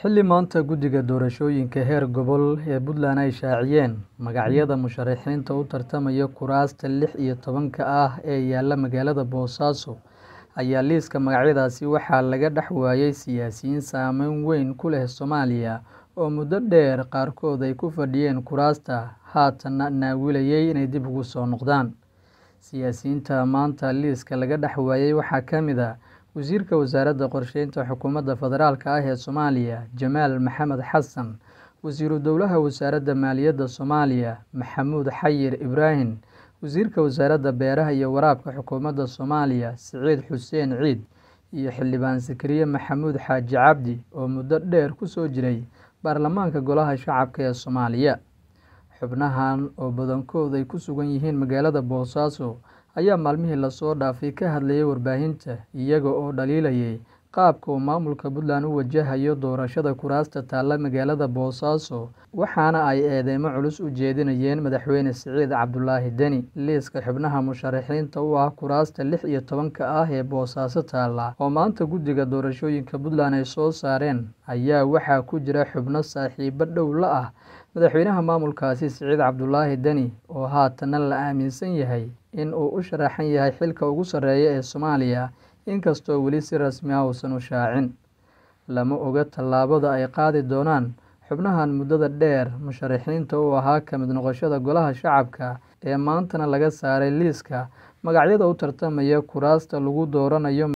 xilli maanta guddiga doorashooyinka heer gobol ee puntland ay shaaciyeen magacyada musharaxiinta u tartamaya kuraasta lix iyo tobanka ah ee yaalla magaalada boosaaso ayaa liiska magacyadaasi waxaa laga dhex waayay siyaasiyiin saameyn weyn ku leh soomaaliya oo muddo dheer qaarkood ay ku fadhiyeen kuraasta haatanna naawilayay inay dib ugu soo noqdaan siyaasiyiinta maanta liiska laga dhex waayay waxaa ka mid a wasiirka wasaaradda qorsheynta xukuumadda federaalk ah ee soomaaliya jamaal maxamed xasan wasiiru dowlaha wasaaradda maaliyadda soomaaliya maxamuud xayir ibraahim wasiirka wasaaradda beeraha iyo waraabka xukuumadda soomaaliya siciid xuseen ciid iyo xildhibaan sakariye maxamuud xaaji cabdi oo muddo dheer ku soo jiray baarlamaanka golaha shacabka ee soomaaliya xubnahan oo badankood ay ku sugan yihiin magaalada boosaaso ayaa maalmihii lasoo dhaafay ka hadlayay warbaahinta iyaga oo dhaliilayay qaabka uu maamulka puntland u wajahayo doorashada kuraasta taalla magaalada boosaaso waxaana ay eedeymo culus u jeedinayeen madaxweyne siciid cabdulaahi deni liiska xubnaha musharaxiinta u ah kuraasta lix iyo tobanka ah ee boosaaso taalla oo maanta guddiga doorashooyinka puntland ay soo saareen ayaa waxaa ku jira xubno saaxiibo dhow la ah madaxweynaha maamulkaasi siciid cabdulaahi deni oo haatana la aaminsan yahay in uu u sharaxan yahay xilka ugu sarreeya ee soomaaliya inkastoo weli si rasmi ah uusan u shaacin lama oga tallaabada ay qaadi doonaan xubnahan muddada dheer musharaxiinta u ahaa ka mid noqoshada golaha shacabka ee maantana laga saaray liiska magacyada u tartamaya kuraasta lagu dooranayo